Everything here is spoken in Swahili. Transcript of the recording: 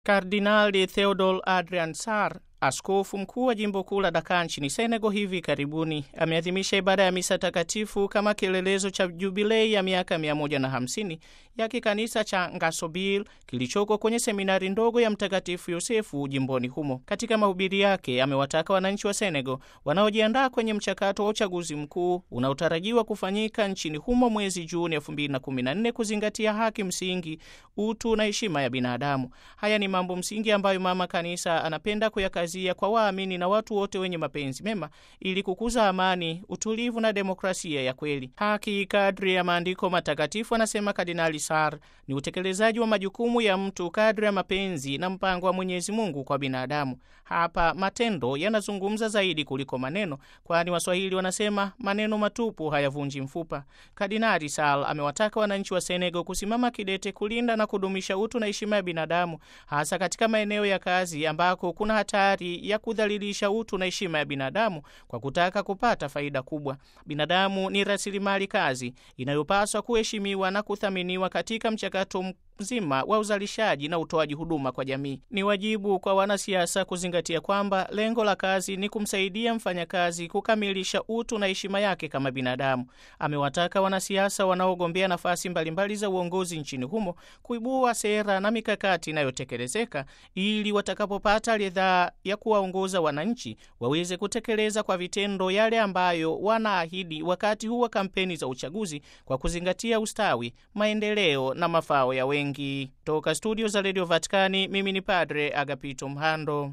Kardinali Theodor Adrian Sarr Askofu mkuu wa jimbo kuu la Dakar nchini Senegal hivi karibuni ameadhimisha ibada ya misa takatifu kama kielelezo cha jubilei ya miaka 150 ya kikanisa cha Ngasobil kilichoko kwenye seminari ndogo ya Mtakatifu Yosefu jimboni humo. Katika mahubiri yake, amewataka wananchi wa Senegal wanaojiandaa kwenye mchakato wa uchaguzi mkuu unaotarajiwa kufanyika nchini humo mwezi Juni 2014 kuzingatia haki msingi, utu na heshima ya binadamu. Haya ni mambo msingi ambayo mama kanisa anapenda kuyaka kwa waamini na watu wote wenye mapenzi mema ili kukuza amani, utulivu na demokrasia ya kweli. Haki kadri ya maandiko matakatifu, anasema Kardinali Sarr, ni utekelezaji wa majukumu ya mtu kadri ya mapenzi na mpango wa Mwenyezi Mungu kwa binadamu. Hapa matendo yanazungumza zaidi kuliko maneno, kwani Waswahili wanasema maneno matupu hayavunji mfupa. Kardinali Sarr amewataka wananchi wa Senegal kusimama kidete kulinda na kudumisha utu na heshima ya binadamu, hasa katika maeneo ya kazi ambako kuna hatari ya kudhalilisha utu na heshima ya binadamu kwa kutaka kupata faida kubwa. Binadamu ni rasilimali kazi inayopaswa kuheshimiwa na kuthaminiwa katika mchakato mzima wa uzalishaji na utoaji huduma kwa jamii. Ni wajibu kwa wanasiasa kuzingatia kwamba lengo la kazi ni kumsaidia mfanyakazi kukamilisha utu na heshima yake kama binadamu. Amewataka wanasiasa wanaogombea nafasi mbalimbali za uongozi nchini humo kuibua sera na mikakati inayotekelezeka ili watakapopata ridhaa ya kuwaongoza wananchi waweze kutekeleza kwa vitendo yale ambayo wanaahidi wakati huu wa kampeni za uchaguzi kwa kuzingatia ustawi, maendeleo na mafao ya wengi. Toka studio za Radio Vatikani, mimi ni Padre Agapito Mhando.